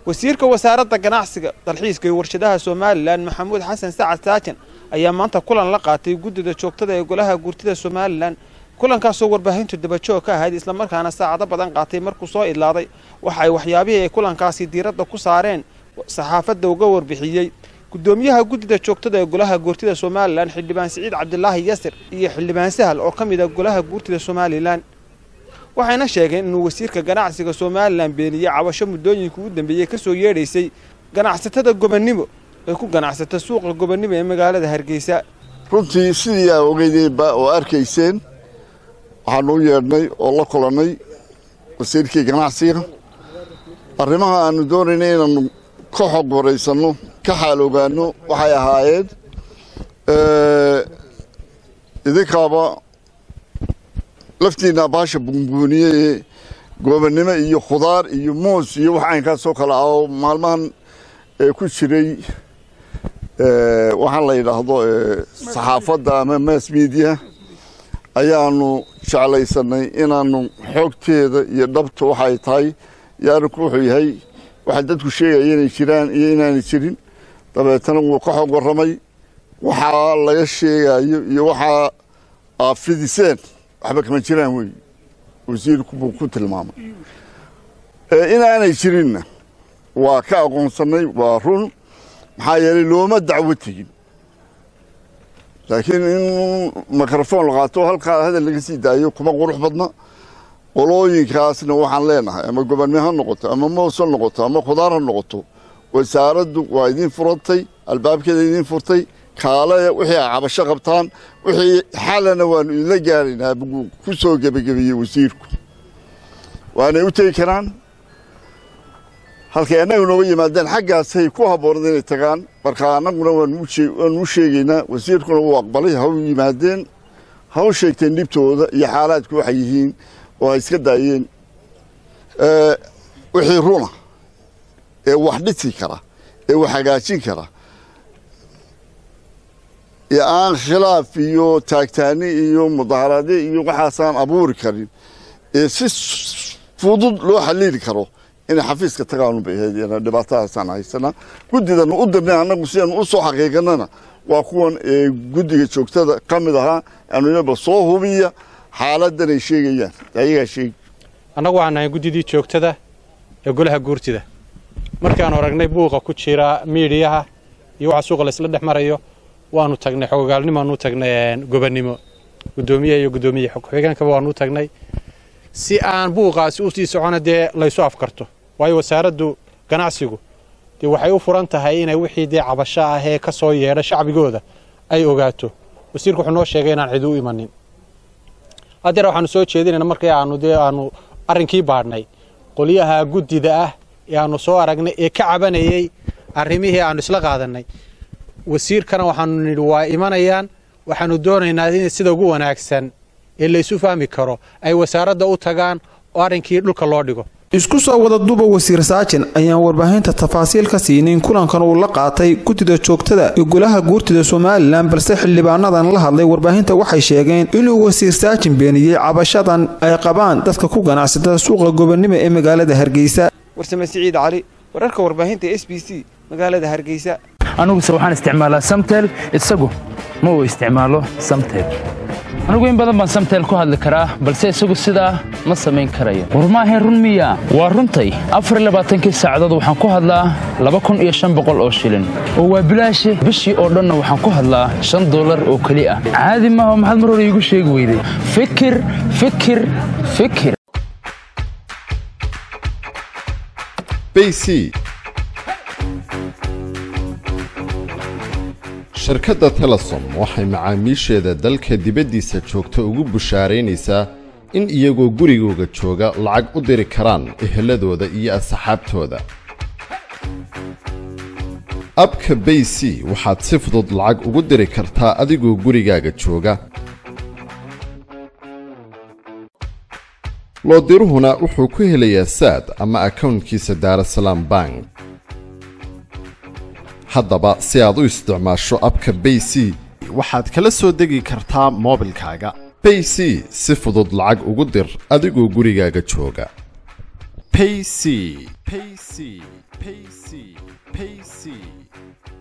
wasiirka wasaaradda ganacsiga dalxiiska iyo warshadaha somalilan maxamuud xasan sacad saajan ayaa maanta kulan la qaatay guddida joogtada ee golaha guurtida somalilan kulankaasoo warbaahintu dabajoog ka ahayd islamarkaana saacado badan qaatay markuu soo idlaaday waxa ay waxyaabihii ay kulankaasi diiradda ku saareen saxaafadda uga warbixiyey guddoomiyaha guddida joogtada ee golaha guurtida somalilan xildhibaan siciid cabdilaahi yasir iyo xildhibaan sahal oo ka mid a golaha guurtida somalilan waxayna sheegeen inuu wasiirka ganacsiga somalilan beeniyey cabasho muddooyinka u dambeeyey ka soo yeedhaysay ganacsatada gobonnimo ee ku ganacsata suuqa gobonnimo ee magaalada hargeysa runtii sidii aa ogeydeenba oo arkayseen waxaanu u yeedhnay oo la kulannay wasiirkii ganacsiga arrimaha aanu doonaynay inaannu ka xog waraysanno ka xaal ogaanno waxay ahaayeen idinkaaba laftiinna baasha bunbuuniye ee goobannimo iyo khudaar iyo moos iyo wax aynkaasoo kale ah oo maalmahan ku jiray waxaan la yidhaahdo saxaafadda ama mass media ayaanu jeclaysanay inaanu xoogteeda iyo dhabta waxay tahay iyo arrinku wuxuu yahay waxa dadku sheegaya inay jiraan iyo inaanay jirin dabeetana wuu ka xog warramay waxaa laga sheegayo iyo waxaa aa fidiseen waxba kama jiraan wey wasiirku buu ku tilmaamay inaanay jirinna waa ka aqoonsannay waa run maxaa yeelay looma dacwo tegin laakiin in mikrofon la qaato halkaa hadal laga sii daayo kuma qurux badna qolooyinkaasna waxaan leenahay ama gobonnimo ha noqoto ama moos ha noqoto ama khudaar ha noqoto wasaaraddu waa idiin furantay albaabkeeda idiin furtay kaale wixii ay cabasho qabtaan wixii xalana waanu idinla gaaraynaa buu ku soo gebagabiyey wasiirku waanay u tegi karaan halkay annaga nooga yimaadeen xaggaasay ku habboonad inay tagaan marka annaguna waanu u sheegaynaa wasiirkuna wuu aqbalay ha u yimaadeen ha u sheegteen dhibtooda iyo xaalaadku waxay yihiin oo ay iska daayeen wixii runa ee wax dhisi kara ee wax hagaajin kara ee aan khilaaf iyo taagtaani iyo mudaharaadyo iyo waxaasaan abuuri karin ee si fudud loo xaliili karo inay xafiiska tagaanu bay ahayd dhibaatadaasaan haysana guddidana u dirnay annagu sidaanu u soo xaqiiqanana waa kuwan guddiga joogtada ka mid ahaa anunaba soo hubiya xaaladan ay sheegayaan ayagaa sheegi annagu waxaan nahay guddidii joogtada ee golaha guurtida markaanu aragnay buuqa ku jira miidhiyaha iyo waxa suuqa laysla dhex marayo waanu tagnay xogogaalnimaanu tagnay gobonnimo guddoomiyaha iyo guddoomiye xigeenkaba waanu tagnay si aan buuqaasi u sii socona dee laysu afkarto waayo wasaaraddu ganacsigu dee waxay u furan tahay inay wixii dee cabasho ah ee ka soo yeedha shacbigooda ay ogaato wasiirku wuxuu noo sheegay inaan cidi u imanin haddeer waxaanu soo jeedinayna markii aanu dee aanu arrinkii baadhnay qolyaha guddida ah ee aanu soo aragnay ee ka cabanayey arrimihii aanu isla qaadannay wasiirkana waxaanu nidhi waa imanayaan waxaanu doonaynaa in sida ugu wanaagsan ee laysu fahmi karo ay wasaaradda u tagaan oo arrinkii dhulka loo dhigo isku soo wada duba wasiir saajin ayaan warbaahinta tafaasiil ka siinin kulankan uu la qaatay guddida joogtada ee golaha guurtida somalilan balse xildhibaanadan la hadlay warbaahinta waxay sheegeen inuu wasiir saajin beeniyey cabashadan ay qabaan dadka ku ganacsatada suuqa gobonnimo ee magaalada hargeysa warsame siciid cali wararka warbaahinta s b c magaalada hargeysa aniguse waxaan isticmaalaa samtel isagu ma uu isticmaalo samtel anigu in badan baan samtel ku hadli karaa balse isagu sidaa ma samayn karayo war maahayn run miya waa runtay afarlabaaatankii saacadood waxaan ku hadlaa laba kun iyo shan boqol oo shilin oo waa bilaashi bishii oo dhanna waxaan ku hadlaa shan dollar oo keli ah caadi maaha maxaad mar hore iigu sheegi weyday fikir fikir fikir bc shirkadda telesom waxay macaamiisheeda dalka dibaddiisa joogta ugu bushaaraynaysaa in iyagoo gurigooga jooga lacag u diri karaan eheladooda iyo asxaabtooda abka bay c waxaad si fudud lacag ugu diri kartaa adigoo gurigaaga jooga loodiruhuna wuxuu ku helayaa saad ama akownkiisa daarasalaam bank haddaba si aad u isticmaasho abka bay c waxaad kala soo degi kartaa moobilkaaga bay c si fudud lacag ugu dir adigoo gurigaaga jooga payc payc payc payc